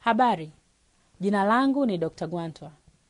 Habari, jina langu ni Dr. Gwantwa.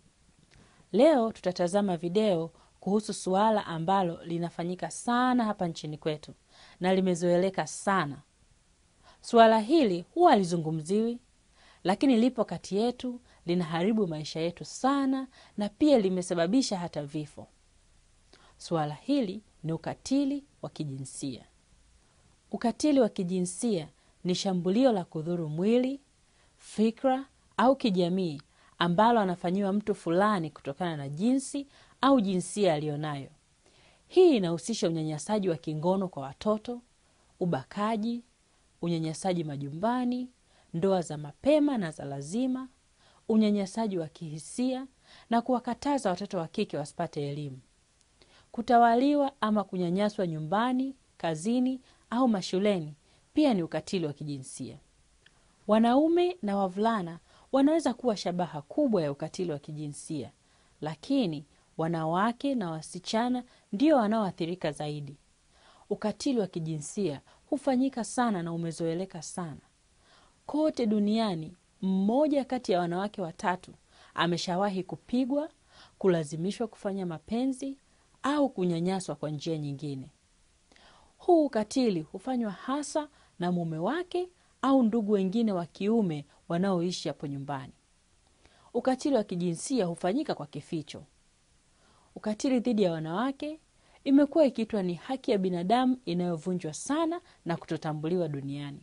Leo tutatazama video kuhusu suala ambalo linafanyika sana hapa nchini kwetu na limezoeleka sana. Suala hili huwa halizungumziwi, lakini lipo kati yetu, linaharibu maisha yetu sana na pia limesababisha hata vifo. Suala hili ni ukatili wa kijinsia. Ukatili wa kijinsia ni shambulio la kudhuru mwili, fikra au kijamii ambalo anafanyiwa mtu fulani kutokana na jinsi au jinsia aliyonayo. Hii inahusisha unyanyasaji wa kingono kwa watoto, ubakaji, unyanyasaji majumbani, ndoa za mapema na za lazima, unyanyasaji wa kihisia na kuwakataza watoto wa kike wasipate elimu. Kutawaliwa ama kunyanyaswa nyumbani, kazini au mashuleni pia ni ukatili wa kijinsia. Wanaume na wavulana wanaweza kuwa shabaha kubwa ya ukatili wa kijinsia, lakini wanawake na wasichana ndio wanaoathirika zaidi. Ukatili wa kijinsia hufanyika sana na umezoeleka sana kote duniani. Mmoja kati ya wanawake watatu ameshawahi kupigwa, kulazimishwa kufanya mapenzi au kunyanyaswa kwa njia nyingine. Huu ukatili hufanywa hasa na mume wake au ndugu wengine wa kiume wanaoishi hapo nyumbani. Ukatili wa kijinsia hufanyika kwa kificho. Ukatili dhidi ya wanawake imekuwa ikiitwa ni haki ya binadamu inayovunjwa sana na kutotambuliwa duniani.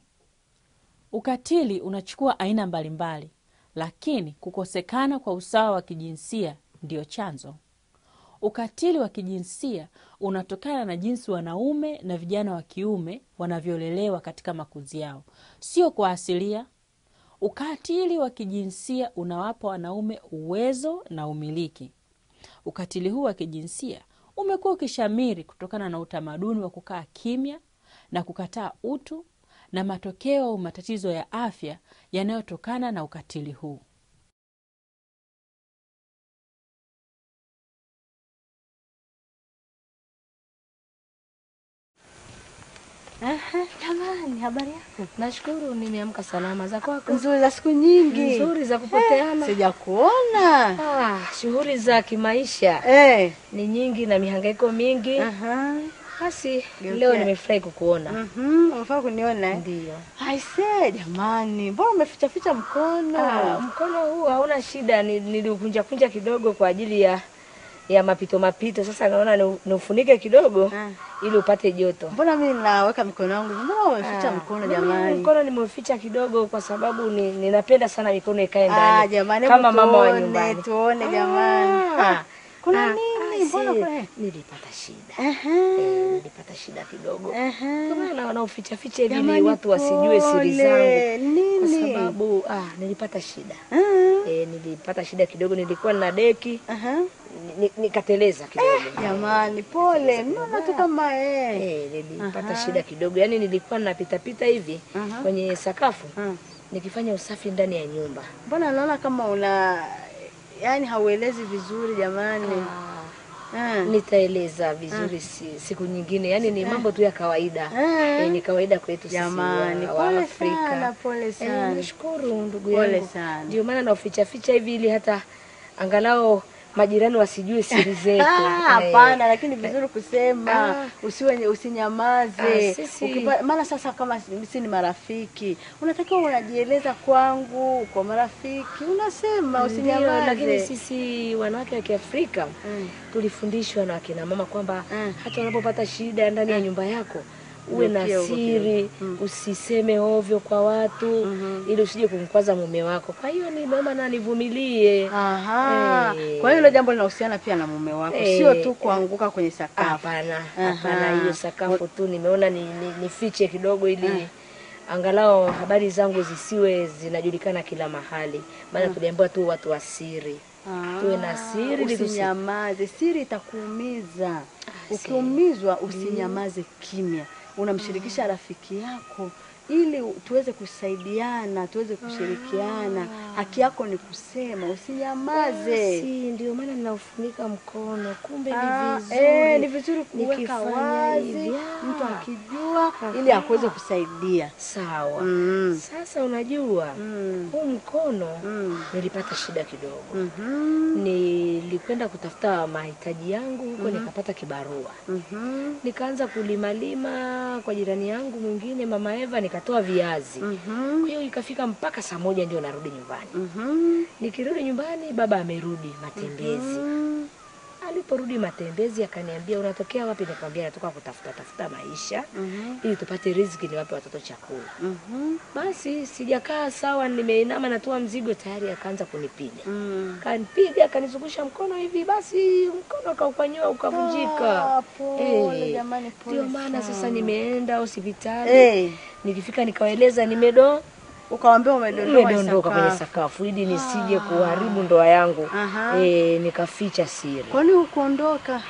Ukatili unachukua aina mbalimbali, lakini kukosekana kwa usawa wa kijinsia ndiyo chanzo. Ukatili wa kijinsia unatokana na jinsi wanaume na vijana wa kiume wanavyolelewa katika makuzi yao, sio kwa asilia. Ukatili wa kijinsia unawapa wanaume uwezo na umiliki. Ukatili huu wa kijinsia umekuwa ukishamiri kutokana na utamaduni wa kukaa kimya na kukataa utu na matokeo au matatizo ya afya yanayotokana na ukatili huu. Aha, jamani, habari yako? Nashukuru nimeamka salama. Za kwako? Nzuri za siku nyingi. Nzuri za kupoteana. Sijakuona. Ah, shughuli za kimaisha Eh. ni nyingi na mihangaiko mingi. Aha. Basi Geukia. leo nimefurahi kukuona. Mhm, unafaa kuniona eh? Ndio. Aise, jamani, mbona umeficha ficha mkono? Ah, mkono huu hauna shida, ni- niliukunja kunja kidogo kwa ajili ya ya mapito mapito. Sasa naona ni- niufunike kidogo Ah. ili upate joto. Mbona mimi naweka mikono yangu? Mbona umeficha Ah, mkono mimi jamani? Mkono nimeuficha kidogo kwa sababu ni, ninapenda sana mikono ikae Ah, ndani. jamani, kama hebu mama wa tuone, nyumbani. tuone jamani. Ah, kuna Ah, nini? ah, Mbona si, kuna- nilipata shida. Aha. Eh, nilipata shida kidogo. Aha. Ndio maana wanauficha ficha hivi ili Jamani, watu wasijue siri pole. zangu. Kwa Nini? sababu ah, nilipata shida. Ah. Eh, nilipata shida kidogo, nilikuwa na deki Aha. ni- nikateleza kidogo. Jamani, pole. Mbona tu kama eh. Eh, nilipata Aha. shida kidogo. Yaani nilikuwa napita pita hivi Aha. kwenye sakafu Ah. nikifanya usafi ndani ya nyumba. Mbona naona kama una yani hauelezi vizuri jamani. Ah, Ah. nitaeleza vizuri si, siku nyingine. Yaani ni mambo tu ya kawaida. Ah. Eh, ni kawaida kwetu sisi Jamani, wa, wa pole Afrika. sana, pole Eh, sana. nashukuru ndugu Pole yangu. sana. Ndio maana nauficha ficha hivi ili hata angalau majirani wasijue siri zetu. Ah, Eh, Hapana, lakini vizuri kusema Ah. usiwe usinyamaze. Ah, sisi- Ukipa- maana sasa kama sisi ni marafiki, unatakiwa unajieleza kwangu kwa marafiki, unasema Ndio, usinyamaze. lakini sisi wanawake wa Kiafrika Mm. tulifundishwa na akina mama kwamba Mm. hata unapopata shida ndani ya nyumba yako uwe na Uwekee huko siri, Mm. usiseme ovyo kwa watu Mhm. ili usije kumkwaza mume wako. Kwa hiyo nimeomba na nivumilie. Aha. Eh. Kwa hiyo hilo jambo linahusiana pia na mume wako, Eh. sio tu kuanguka kwenye sakafu. Hapana, Aha. hapana, hiyo sakafu tu nimeona ni, ni, nifiche kidogo ili angalau habari zangu zisiwe zinajulikana kila mahali, maana tuliambiwa tu watu wa siri. Ah, Tuwe na siri ili tusi- Usinyamaze, siri itakuumiza. Ukiumizwa usinyamaze kimya, unamshirikisha rafiki yako ili tuweze kusaidiana, tuweze kushirikiana. Haki yako ni kusema, usinyamaze. Basi ndio maana ninaufunika mkono, kumbe Ah, ni vizuri. eh, ni vizuri kuweka nikifanya wazi, hivi. Ah, mtu akijua, ili akuweze kusaidia. sawa. Mm. Sasa unajua Mm. huu mkono Mm. nilipata shida kidogo. Mhm. Nilikwenda kutafuta mahitaji yangu huko, nikapata kibarua, Mhm. nikaanza kulimalima kwa jirani yangu mwingine, mama Eva, nikatoa viazi. Mhm. Kwa hiyo ikafika mpaka saa moja ndio narudi nyumbani. Mhm. Nikirudi nyumbani, baba amerudi matembezi. Mhm. Aliporudi matembezi, akaniambia unatokea wapi? Nikamwambia natoka kutafuta tafuta maisha Mhm. ili tupate riziki, niwape watoto chakula. Mhm. Basi sijakaa sawa, nimeinama natoa mzigo, tayari akaanza kunipiga Mm. kanipiga akanizungusha mkono hivi, basi mkono akaupanyoa ukavunjika. Ah, pole Eh, jamani, pole Ndio maana sasa sana. nimeenda hospitali Eh, nikifika nikawaeleza nimedo ukawambia umedondoka nimedondoka kwenye sakafu. sakafu ili nisije kuharibu ndoa yangu. Aha. Eh, nikaficha siri. Kwani ukuondoka?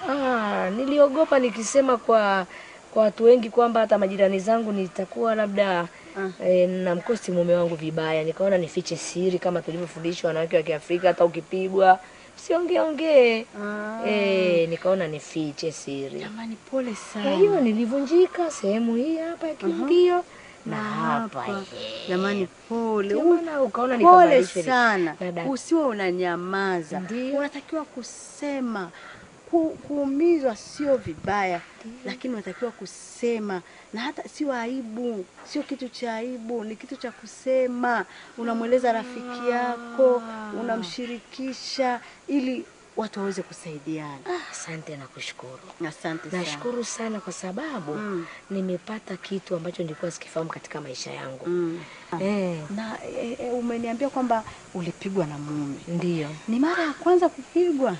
Ah, niliogopa nikisema kwa kwa watu wengi kwamba hata majirani zangu nitakuwa labda Ah. eh, namkosti mume wangu vibaya. Nikaona nifiche siri kama tulivyofundishwa wanawake wa Kiafrika, hata ukipigwa usiongee ongee. Ah. Eh, nikaona nifiche siri. Jamani, pole Kwa sana. hiyo nilivunjika sehemu hii hapa ya kiungio na hapa. Hapa. eh. Jamani, pole. Ndio maana ukaona Pole nikabadilisha sana, na dak- usiwe unanyamaza. Ndio. Unatakiwa kusema. Ku, kuumizwa sio vibaya, lakini unatakiwa kusema, na hata sio aibu, sio kitu cha aibu, ni kitu cha kusema. Unamweleza rafiki yako, unamshirikisha ili watu waweze kusaidiana. Ah, asante na kushukuru. Asante sana. Nashukuru sana kwa sababu Mm. nimepata kitu ambacho nilikuwa sikifahamu katika maisha yangu. Mm. Eh, Na e, e, umeniambia kwamba ulipigwa na mume. ndiyo. Ni mara ya kwanza kupigwa?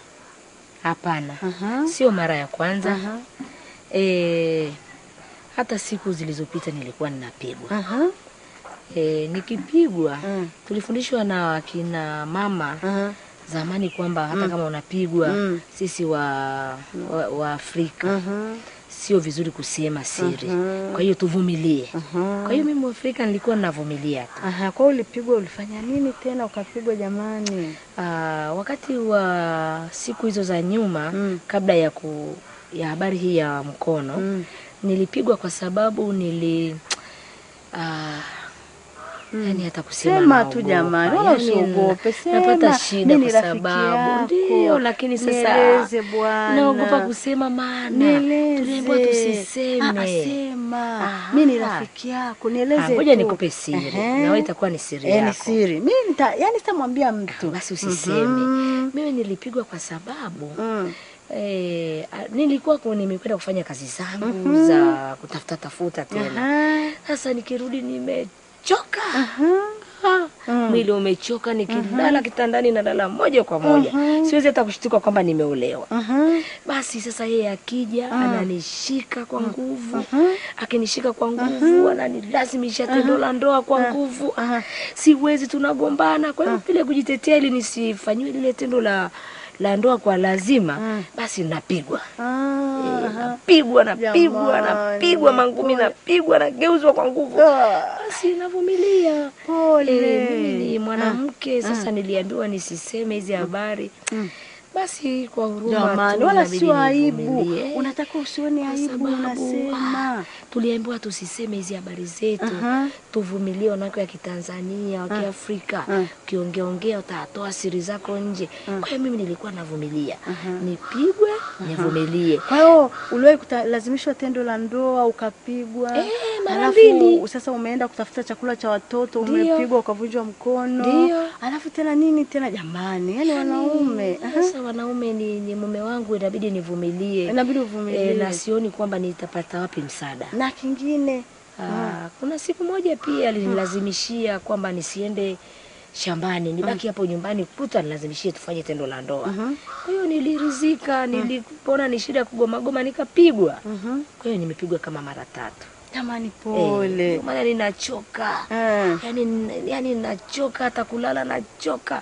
Hapana, Aha. sio mara ya kwanza. Aha. Eh, hata siku zilizopita nilikuwa ninapigwa. Aha. Eh, nikipigwa Mm. tulifundishwa na wakina mama Aha. zamani kwamba hata kama unapigwa Mm. sisi wa, wa, wa Afrika Aha. sio vizuri kusema siri. Mhm. Kwa hiyo tuvumilie. Aha. Kwa hiyo mimi Afrika nilikuwa ninavumilia tu. Aha, kwa hiyo ulipigwa, ulifanya nini tena ukapigwa jamani? Ah, wakati wa siku hizo za nyuma Mm. kabla ya ku, ya habari hii ya mkono Mm. nilipigwa kwa sababu nili ah, yani hata kusema Sema tu naogopa. jamani, wala Yani usiogope, sema. napata shida Mimi ni kwa rafiki sababu yako. ndio, lakini sasa Nieleze bwana. naogopa kusema, maana Nieleze. tuliambiwa tusiseme. Ah, ah, sema. Aha. Mimi ni rafiki yako, nieleze Ah, ngoja tu. nikupe siri Ehe. na wewe itakuwa ni siri Eh, ni yako. siri. Mimi nita, yani sitamwambia mtu. Basi usiseme. Mhm. Mimi nilipigwa kwa sababu Mm. Eh, a- nilikuwa ku- nimekwenda kufanya kazi zangu za kutafuta tafuta tena. Aha. Sasa nikirudi nimechoka. Aha. Ah, Mm. Mwili umechoka, nikilala kitandani nalala moja kwa moja. Siwezi hata kushtuka kwamba nimeolewa. Aha. Basi sasa yeye akija ananishika kwa nguvu, akinishika kwa nguvu ananilazimisha tendo la ndoa kwa nguvu. Ah, Siwezi, tunagombana. Kwa hiyo vile kujitetea ili nisifanyiwe lile tendo la la ndoa kwa lazima, basi napigwa. Ah. Eh, napigwa napigwa Jamani, napigwa mangumi pole. napigwa nageuzwa kwa nguvu Ah. basi navumilia Pole. Eh, mimi ni mwanamke sasa niliambiwa nisiseme hizi habari basi kwa huruma Jamani, tu wala inabidi sio aibu. nivumilie. Unataka usione Kwa aibu, sababu, unasema. ah, tuliambiwa tusiseme hizi habari zetu Aha. tuvumilie wanawake wa Kitanzania wa Kiafrika Ah. ukiongeaongea utatoa siri zako nje kwa hiyo mimi nilikuwa navumilia nipigwe nivumilie Kwa hiyo uliwahi kulazimishwa tendo la ndoa ukapigwa? Eh, mara Alafu mbili. sasa umeenda kutafuta chakula cha watoto Ndio. umepigwa ukavunjwa mkono. Ndio. Alafu tena nini tena jamani? Yaani wanaume. Aha. Sasa wanaume ni, ni mume wangu, inabidi nivumilie Inabidi uvumilie. Eh, na sioni kwamba nitapata wapi msaada. Na kingine Ah, kuna siku moja pia alinilazimishia kwamba nisiende shambani nibaki hapo nyumbani kuta nilazimishie tufanye tendo la ndoa. Kwa hiyo nilirizika, nilipona ni shida ya kugomagoma nikapigwa. Mhm. Kwa hiyo nimepigwa kama mara tatu. jamani, Eh, pole. ndio maana ninachoka. Eh. yani, yani nachoka hata kulala nachoka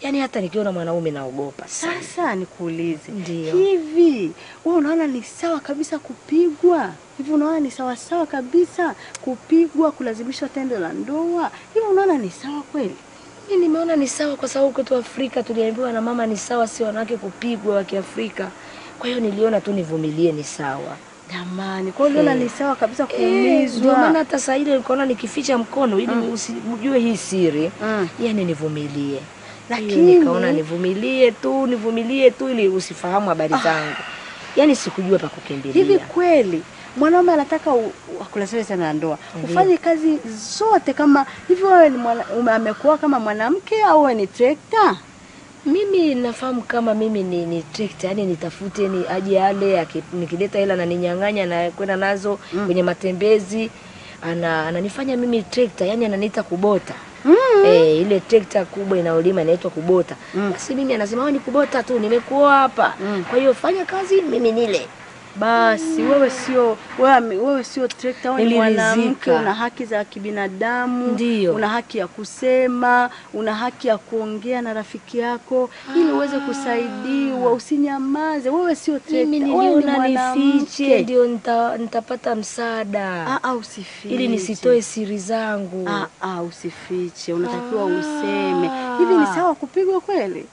yaani hata nikiona mwanaume naogopa sana. Sasa nikuulize, Ndiyo. hivi wewe unaona ni sawa kabisa kupigwa? Hivi unaona ni sawa sawa kabisa kupigwa, kulazimishwa tendo la ndoa? Hivi unaona ni sawa kweli? Mi nimeona ni sawa kwa sababu kwetu Afrika tuliambiwa na mama ni sawa, si wanawake kupigwa wa Kiafrika. Kwa hiyo niliona tu nivumilie, ni sawa. Jamani, kwa hiyo uliona Eh. ni sawa kabisa Eh, Ndio kuumizwa? maana hata saa ile nikaona nikificha mkono ili usijue hii siri, Mm. yani nivumilie. Lakini Lakini- nikaona nivumilie tu, nivumilie tu ili usifahamu habari zangu. Yani sikujua pa kukimbilia. Hivi kweli mwanaume anataka u- u- akulazimishe tendo la ndoa Ndiyo. ufanye kazi zote kama hivi? Wewe ni mwana, ume- amekuoa kama mwanamke au wewe ni trekta? Mimi nafahamu kama mimi ni, ni tricked, yani nitafute ni aje ale aki- nikileta hela na ninyang'anya na kwenda nazo kwenye matembezi ana ananifanya mimi trekta, yani ananiita kubota. Mm. Eh, ile trekta kubwa inayolima inaitwa kubota. Basi mimi anasema wewe ni kubota tu, nimekuoa hapa. Kwa hiyo fanya kazi mimi nile. Basi wewe sio wewe, ame- wewe sio trekta, wewe ni Niliridhika. mwanamke, una haki za kibinadamu, Ndiyo. una haki ya kusema, una haki ya kuongea na rafiki yako ili uweze kusaidiwa, usinyamaze. Wewe sio trekta, Mimi wewe ni niliona nifiche mwanamke. ndio nita, nitapata msaada Ah, ah, usifiche. ili nisitoe siri zangu. Ah, ah, usifiche, unatakiwa useme. Hivi ni sawa kupigwa kweli?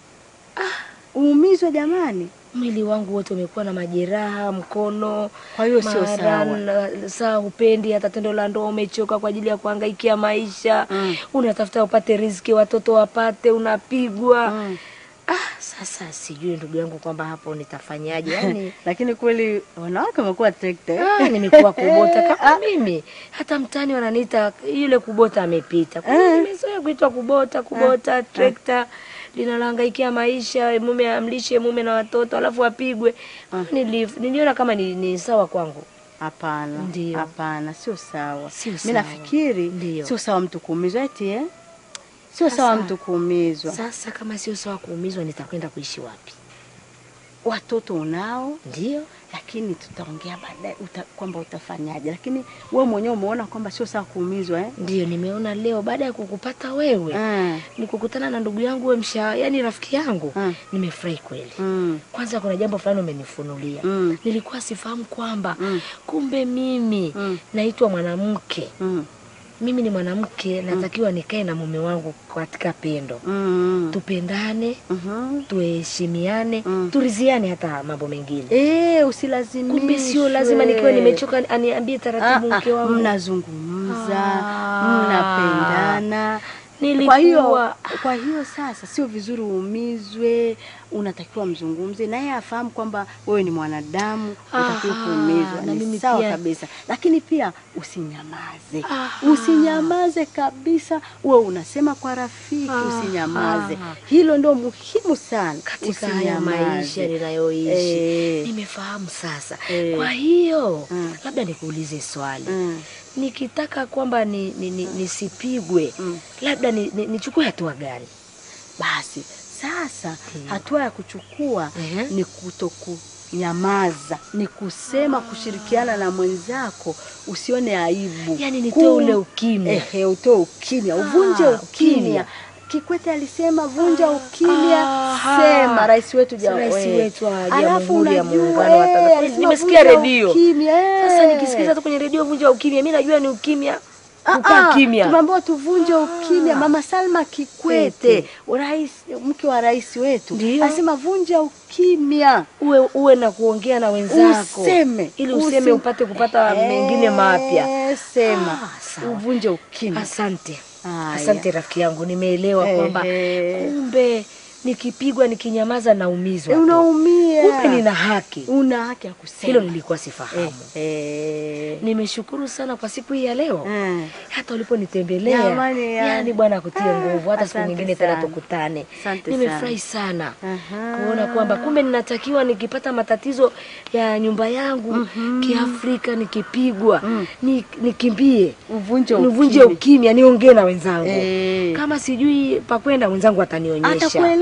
Uumizwe jamani. Mwili wangu wote umekuwa na majeraha, mkono. Kwa hiyo sio mara sawa. na- saa upendi hata tendo la ndoa, umechoka kwa ajili ya kuhangaikia maisha Mm. unatafuta upate riziki, watoto wapate, unapigwa Mm. ah, sasa sijui ndugu yangu kwamba hapo nitafanyaje yani Lakini kweli wanawake wamekuwa trekta. eh? Ah, nimekuwa kubota kama mimi. Hata mtani wananiita yule kubota amepita. Kwa hiyo nimezoea kuitwa kubota, kubota, trekta linalahangaikia maisha, mume amlishe mume na watoto alafu apigwe. Nili, niliona kama ni, ni sawa kwangu. Hapana, Ndiyo. hapana, sio sawa. Sio Mimi sawa. nafikiri Ndiyo. sio sawa mtu kuumizwa eti eh? Sio sawa Sasa- mtu kuumizwa. Sasa kama sio sawa kuumizwa, nitakwenda kuishi wapi? Watoto unao, Ndio lakini tutaongea baadaye uta, kwamba utafanyaje, lakini wewe mwenyewe umeona kwamba sio sawa kuumizwa eh? ndio nimeona leo baada ya kukupata wewe Mm. nikukutana na ndugu yangu we msha, yani rafiki yangu Mm. nimefurahi kweli. Mm. Kwanza kuna jambo fulani umenifunulia. Mm. Nilikuwa sifahamu kwamba Mm. kumbe mimi Mm. naitwa mwanamke. Mm. Mimi ni mwanamke, natakiwa nikae na mume wangu katika pendo, Mm. tupendane, Mhm. tuheshimiane, Mm. turiziane hata mambo mengine. Eh, usilazimishwe. Kumbe sio lazima nikiwa nimechoka aniambie taratibu Ah, mke ah, wangu. mnazungumza Ah. mnapendana Nilikuwa- kwa hiyo kwa hiyo sasa sio vizuri uumizwe unatakiwa mzungumze naye afahamu kwamba wewe ni mwanadamu utakiwa Aha, kuumizwa na ni mimi sawa pia- kabisa lakini pia usinyamaze Aha. usinyamaze kabisa uwe unasema kwa rafiki Aha. usinyamaze hilo ndio muhimu sana katika haya Usinyamaze. maisha ninayoishi Eh. nimefahamu sasa. Eh. Kwa hiyo Mm. labda nikuulize swali Mm. nikitaka kwamba ni, ni, ni, nisipigwe Mm. labda ni, ni, nichukue hatua gani? Basi sasa Ndiyo. hatua ya kuchukua Ehe. ni kutokunyamaza, ni kusema, kushirikiana na mwenzako, usione aibu, Yaani nitoe ule ukimya. Ehe, utoe ukimya, uvunje Ah, ukimya. ukimya. Kikwete alisema vunja ukimya, Aha. sema. Rais wetu ja- Rais we. wetu wa Alafu Jamhuri ya unajua, Muungano wa eh, Tanzania. alisema Nimesikia vunja redio. ukimya, eh. Sasa nikisikiza tu kwenye redio vunja ukimya, mi najua ni ukimya, Ah, kukaa ah, kimya. Tumeambiwa tuvunje ukimya. Mama Salma Kikwete, Kikwete. rais, mke wa rais wetu, Ndiyo. anasema vunja ukimya. Uwe, uwe na kuongea na wenzako Useme. ili useme Usi- upate kupata mengine mapya. Eh, Sema. Ah, sawa. Uvunje ukimya. Asante, Haya. asante rafiki yangu, nimeelewa kwamba Ehe. kumbe nikipigwa nikinyamaza naumizwa Eh, tu. unaumia. Kumbe nina haki. Una haki ya kusema. Hilo nilikuwa sifahamu. Eh. Nimeshukuru sana kwa siku hii ya leo. Eh. Hata uliponitembelea Jamani, yani. yani bwana akutie Ah, nguvu, hata siku asante nyingine tena sana. tukutane. Asante Nimefurahi sana Aha. kuona kwamba kumbe ninatakiwa nikipata matatizo ya nyumba yangu kiafrika, nikipigwa ni, nikimbie Uvunje nivunje ukimya. ukimya, niongee na wenzangu Eh. kama sijui pa kwenda, mwenzangu atanionyesha. Atakueleza.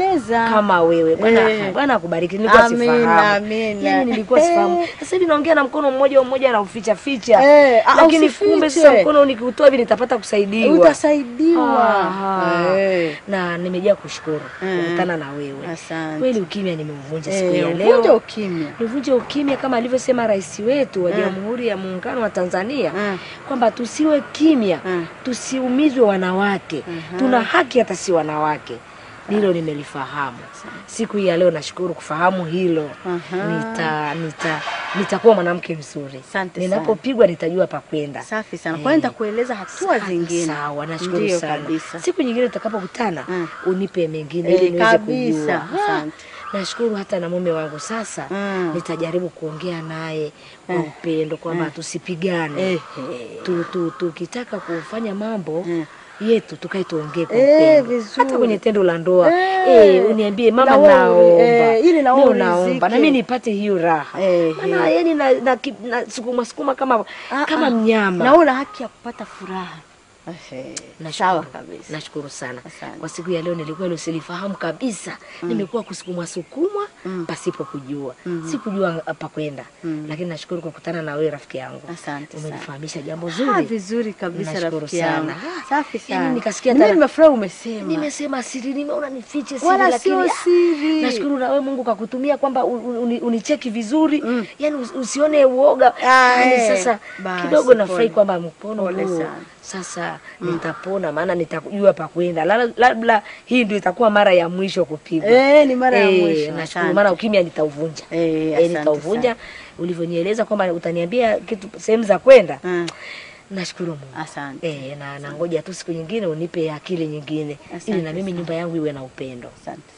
utaweza kama wewe bwana Eh. bwana akubariki nilikuwa Amina, sifahamu amina. yani nilikuwa sifahamu Eh. sasa hivi naongea na mkono mmoja mmoja na uficha ficha Eh, ah, lakini usifiche. kumbe sasa mkono nikiutoa hivi nitapata kusaidiwa utasaidiwa Aha. Eh. na nimejaa kushukuru Eh. kukutana na wewe Asante. kweli ukimya nimeuvunja siku Eh, ya uvunje leo ukimya nivunje ukimya kama alivyosema rais wetu wa jamhuri ya muungano wa tanzania Mm. kwamba tusiwe kimya Mm. tusiumizwe wanawake tuna haki hata si wanawake hilo nimelifahamu siku hii ya leo nashukuru kufahamu hilo Aha. nita nita nitakuwa mwanamke mzuri Asante ninapopigwa nitajua pa kwenda safi sana kwa hiyo nitakueleza hatua zingine sawa nashukuru Ndiyo, sana kabisa. siku nyingine tutakapokutana Mm. unipe mengine Eh, ili niweze kabisa. kujua Ah, Asante. nashukuru hata na mume wangu sasa Mm. nitajaribu kuongea naye kwa upendo kwamba tusipigane Eh, tu, tu, tukitaka kufanya mambo Mm. yetu tukae tuongee kwa Eh, upendo vizuri. hata kwenye tendo la ndoa Eh. eh, uniambie mama Na wewe, naomba eh, ili na wewe Leo naomba uridhike. na mimi nipate hiyo raha Eh, maana yani na, na, ki- na sukuma sukuma kama Ah, kama ah. mnyama na una haki ya kupata furaha Ehe, Nashukuru. sawa kabisa Nashukuru sana Asante. kwa siku ya leo, nilikuwa hilo silifahamu kabisa. Nimekuwa kusukumwa sukumwa pasipo kujua, sikujua pa kwenda, lakini nashukuru kwa kukutana na wewe rafiki yangu. Asante sana. Umenifahamisha jambo Ah, zuri. vizuri kabisa Nashukuru rafiki yangu sana. Ah, safi yani sana nikasikia mimi tena- nimefurahi umesema Nimesema siri, nimeona nifiche siri, wala lakini sio ah, siri Nashukuru na wewe Mungu kakutumia kwamba u- u- uni- unicheki vizuri yani us- usione uoga Ah, yani eh. sasa Basi, kidogo nafurahi pole. kwamba mpono Pole huu sana. sasa nitapona, maana nitajua pa kwenda. Lala- Labda hii ndio itakuwa mara ya mwisho kupigwa. Eh, ni mara ya Eh, mwisho, Nashukuru, asante. maana ukimya nitauvunja. Eh, Eh, asante nitauvunja ulivyonieleza kwamba utaniambia kitu sehemu za kwenda. Mm, Nashukuru Mungu. asante Eh, na nangoja tu siku nyingine unipe akili nyingine Asante ili na mimi sana. nyumba yangu iwe na upendo. asante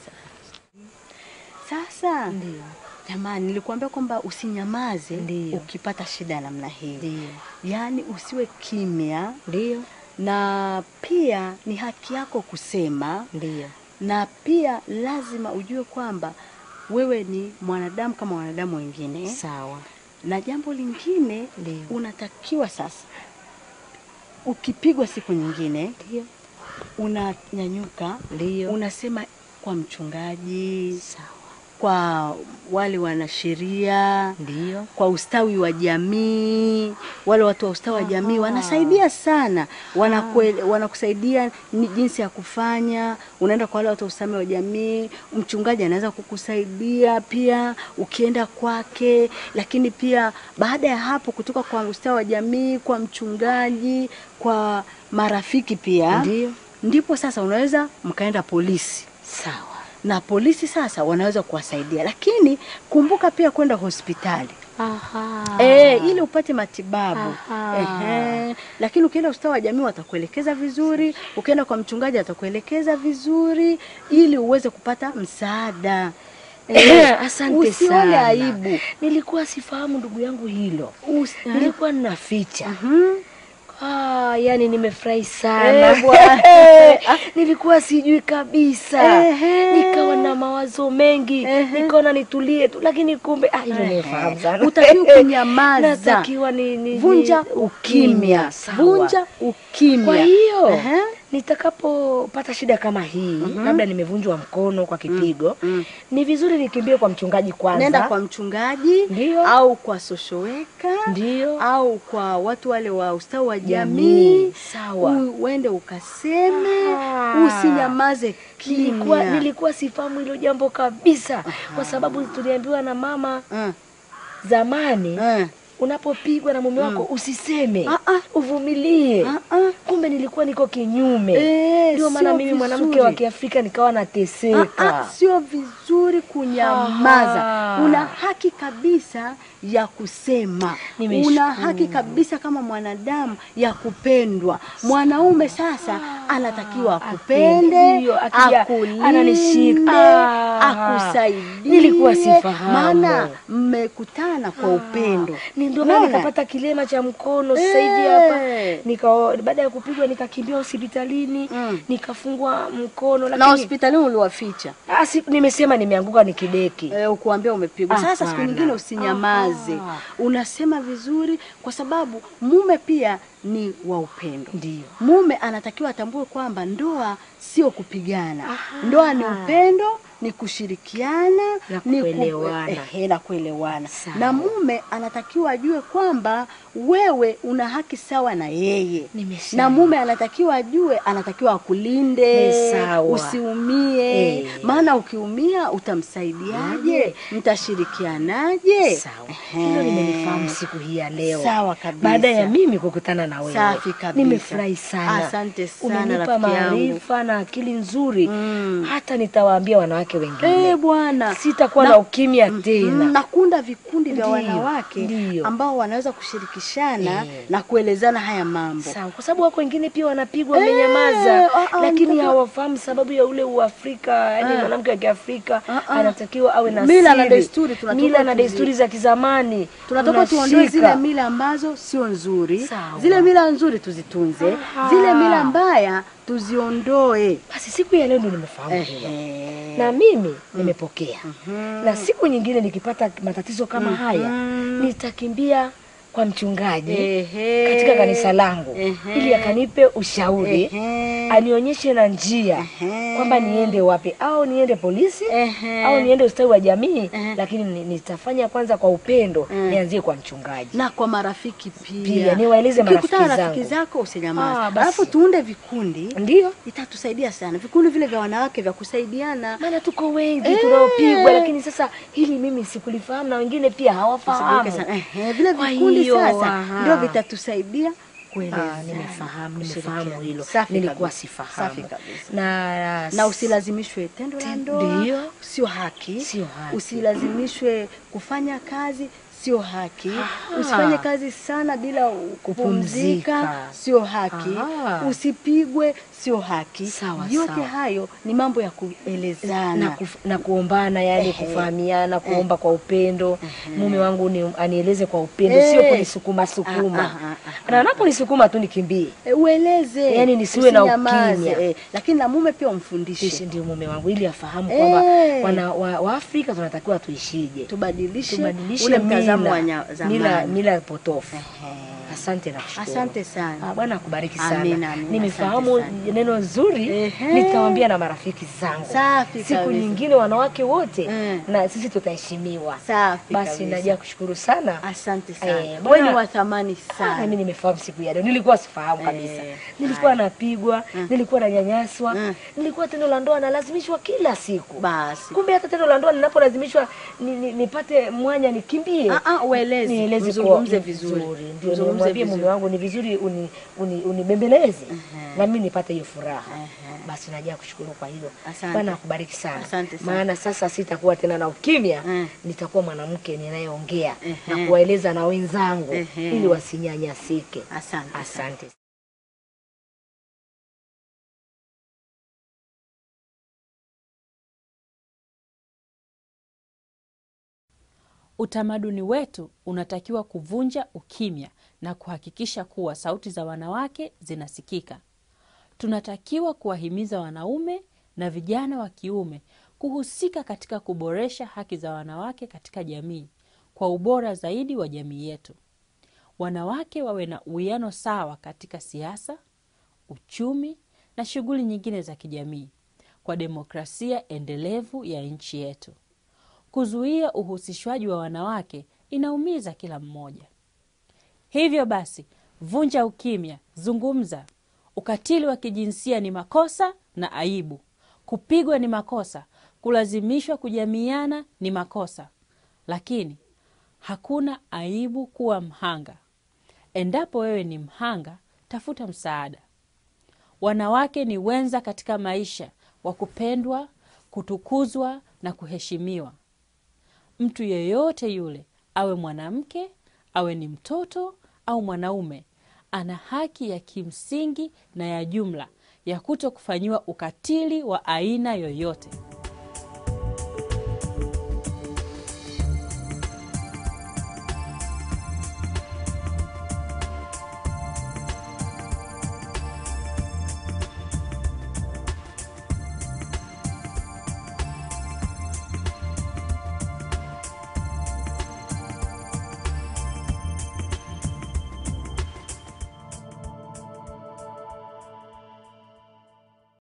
sana sasa Ndio. jamani nilikuambia kwamba usinyamaze Ndiyo. ukipata shida ya namna hii Ndio. yaani usiwe kimya Ndio. na pia ni haki yako kusema Ndio. na pia lazima ujue kwamba wewe ni mwanadamu kama wanadamu wengine Sawa. na jambo lingine Ndio. unatakiwa sasa ukipigwa siku nyingine Ndio. unanyanyuka Ndio. unasema kwa mchungaji Sawa. kwa wale wanasheria Ndio. kwa ustawi wa jamii wale watu wa ustawi wa jamii wanasaidia sana Wanakue, wanakusaidia ni jinsi ya kufanya unaenda kwa wale watu wa ustawi wa jamii mchungaji anaweza kukusaidia pia ukienda kwake lakini pia baada ya hapo kutoka kwa ustawi wa jamii kwa mchungaji kwa marafiki pia Ndio. ndipo sasa unaweza mkaenda polisi Sawa. na polisi sasa wanaweza kuwasaidia, lakini kumbuka pia kwenda hospitali Aha. e, ili upate matibabu Aha. Ehe. Lakini ukienda ustawi wa jamii watakuelekeza vizuri, ukienda kwa mchungaji atakuelekeza vizuri ili uweze kupata msaada. Eh, asante Usione sana. aibu. Nilikuwa sifahamu ndugu yangu hilo. Us, Nilikuwa ninaficha. Mhm. Ah, yani nimefurahi sana. Eh, bwana. Nilikuwa sijui kabisa. Ehe. Nikawa na mawazo mengi. Ehe. Nikaona nitulie tu lakini kumbe ah hilo nimefahamu sana. Utakiwa kunyamaza. Natakiwa ni, ni Vunja ni- ukimya, Sawa. vunja ukimya. Kwa hiyo Ehe. nitakapopata shida kama hii, labda nimevunjwa mkono kwa kipigo, mm. ni vizuri nikimbie kwa mchungaji kwanza. Nenda kwa mchungaji Ndio. au kwa social worker Ndio. au kwa watu wale wa ustawi wa Jamii. jamii Sawa. U- uende ukaseme, Ah. usinyamaze Nilikuwa, kimya. nilikuwa sifahamu hilo jambo kabisa, kwa sababu tuliambiwa na mama Mm, zamani, mm. unapopigwa na mume wako usiseme, Ah, ah. uvumilie. Ah, ah. Kumbe nilikuwa niko kinyume. Eh, Ndio maana sio mimi mwanamke vizuri. wa Kiafrika nikawa Ah, nateseka. ah, sio vizuri kunyamaza. Aha. Una haki kabisa ya kusema, Nimeshukuru. una haki kabisa kama mwanadamu ya kupendwa. Mwanaume sasa anatakiwa akupende, Ndio, akija akulinde, ananishika. Ah. akusaidie. Nilikuwa sifahamu. maana mmekutana kwa upendo. Ni ndio maana Unaona? nikapata kilema cha mkono sasa hivi Eh. hapa. Nika baada ya kupigwa nikakimbia hospitalini, Mm. nikafungwa mkono na lakini hospitalini uliwaficha Ah, si, nimesema nimeanguka nikideki. eh, ukuambia ume umepigwa. Sasa siku Hapana. nyingine usinyamaze, Aha. unasema vizuri, kwa sababu mume pia ni wa upendo. Ndio. Mume anatakiwa atambue kwamba ndoa sio kupigana. Ndoa ni upendo, ni kushirikiana, Na ni ku- kuelewana. ehe, na kuelewana. Sawa. Na mume anatakiwa ajue kwamba wewe una haki sawa na yeye. Nimesema. Na mume anatakiwa ajue, anatakiwa akulinde, Ni sawa. usiumie. Eh. Maana ukiumia utamsaidiaje? Yaje. Mtashirikianaje? Sawa. Ehe. Hilo nimelifahamu siku hii ya leo. Sawa kabisa. Baada ya mimi kukutana na wewe. Safi kabisa. Nimefurahi sana. Asante sana, Umenipa rafiki yangu. maarifa na akili nzuri. Mm. Hata nitawaambia wanawake wengine. Eh, bwana. Sitakuwa Na- na ukimya Mm, tena. na kuunda vikundi vya Ndiyo, wanawake ndiyo. ambao wanaweza kushirikishana Eh. na kuelezana haya mambo. Sawa, kwa sababu wako wengine pia wanapigwa Eh, wamenyamaza, ah, ah, lakini mtoto- hawafahamu sababu ya ule Uafrika. Yani Ah. mwanamke wa Kiafrika Ah, ah. anatakiwa awe na Mila na siri. desturi tunatoka mila na tuzi- desturi za kizamani Tunataka tuondoe tunashika. zile mila ambazo sio nzuri, Sawa. zile mila nzuri tuzitunze, Aha. zile mila mbaya tuziondoe. Basi siku ya leo ndio nimefahamu hilo. Ehe. na mimi nimepokea na siku nyingine nikipata matatizo kama haya nitakimbia kwa mchungaji Ehe. katika kanisa langu Ehe. ili akanipe ushauri Ehe. anionyeshe na njia Ehe. kwamba niende wapi au niende polisi Ehe. au niende ustawi wa jamii Ehe. lakini ni- nitafanya kwanza kwa upendo Mm. nianzie kwa mchungaji na kwa marafiki pia, Pia, niwaeleze Ukikutana marafiki na rafiki zangu. zako usinyamaze, Ah, basi. alafu tuunde vikundi ndio itatusaidia sana, vikundi vile vya wanawake vya kusaidiana. maana tuko wengi Eh. tunaopigwa lakini sasa hili mimi sikulifahamu na wengine pia hawafahamu Tusaidike sana. Ehe, vile Kwa vikundi hiyo, sasa aha. ndio vitatusaidia Ah, kuelezana, nimefahamu nimefahamu kushirikiana. hilo Safi nilikuwa kabisa, sifahamu safi kabisa. na na usilazimishwe tendo la Ten- ndoa, ndio. sio haki. Sio haki. Usilazimishwe kufanya kazi, sio haki. Aha. Usifanye kazi sana bila kupumzika, Kupumzika. sio haki. Aha. Usipigwe, sio haki. Sawa, Yote sawa. hayo ni mambo ya kuelezana. na, kuf, na kuombana yani Ehe. kufahamiana kuomba kwa upendo mume wangu ni, anieleze kwa upendo Eh. sio kunisukuma sukuma Ah, ah, ah, ah. na anaponisukuma tu nikimbie E, ueleze Yaani nisiwe na usinyamaze, ukimya. eh, lakini na mume pia Tishi umfundishe, ndio mume wangu ili afahamu Eh. kwamba wana wa, Waafrika tunatakiwa tuishije tubadilishe, tubadilishe ule mtazamo wa mila, nya- zamani. mila, mila potofu Ehe. asante na kushukuru Asante sana. Ah, Bwana akubariki sana. Amina, amina, Nimefahamu asante sana. neno zuri, Ehe. nitawaambia na marafiki zangu. Safi Siku kabisa. nyingine wanawake wote Mm. na sisi tutaheshimiwa. Safi Basi kabisa. najia kushukuru sana. Asante sana. Eh, Wewe bwana- ni wa thamani Ah, sana. mimi nimefahamu siku ya leo. Nilikuwa sifahamu kabisa. Eh, Nilikuwa napigwa, nilikuwa nanyanyaswa, Mm. nilikuwa tendo la ndoa nalazimishwa kila siku. Basi. Kumbe hata tendo la ndoa ninapolazimishwa ni, ni, nipate mwanya nikimbie. Ah, ah, ueleze. Nieleze Mzungumze kwa- vizuri. Ndio Mzungumze nimwambie vizuri. mume wangu ni vizuri uni, uni, unibembeleze na mimi nipate hiyo furaha. Basi najaa kushukuru kwa hilo. Asante. Bwana akubariki sana. Asante sana. Maana sasa sitakuwa tena na ukimya, Mm. nitakuwa mwanamke ninayeongea Ehe. na kuwaeleza na wenzangu Ehe. ili wasinyanyasike. Asante. sana. Asante. Utamaduni wetu unatakiwa kuvunja ukimya na kuhakikisha kuwa sauti za wanawake zinasikika. Tunatakiwa kuwahimiza wanaume na vijana wa kiume kuhusika katika kuboresha haki za wanawake katika jamii kwa ubora zaidi wa jamii yetu. Wanawake wawe na uwiano sawa katika siasa, uchumi na shughuli nyingine za kijamii kwa demokrasia endelevu ya nchi yetu. Kuzuia uhusishwaji wa wanawake inaumiza kila mmoja. Hivyo basi, vunja ukimya, zungumza. Ukatili wa kijinsia ni makosa na aibu. Kupigwa ni makosa, kulazimishwa kujamiana ni makosa, lakini hakuna aibu kuwa mhanga. Endapo wewe ni mhanga, tafuta msaada. Wanawake ni wenza katika maisha wa kupendwa, kutukuzwa na kuheshimiwa. Mtu yeyote yule, awe mwanamke, awe ni mtoto au mwanaume, ana haki ya kimsingi na ya jumla ya kuto kufanyiwa ukatili wa aina yoyote.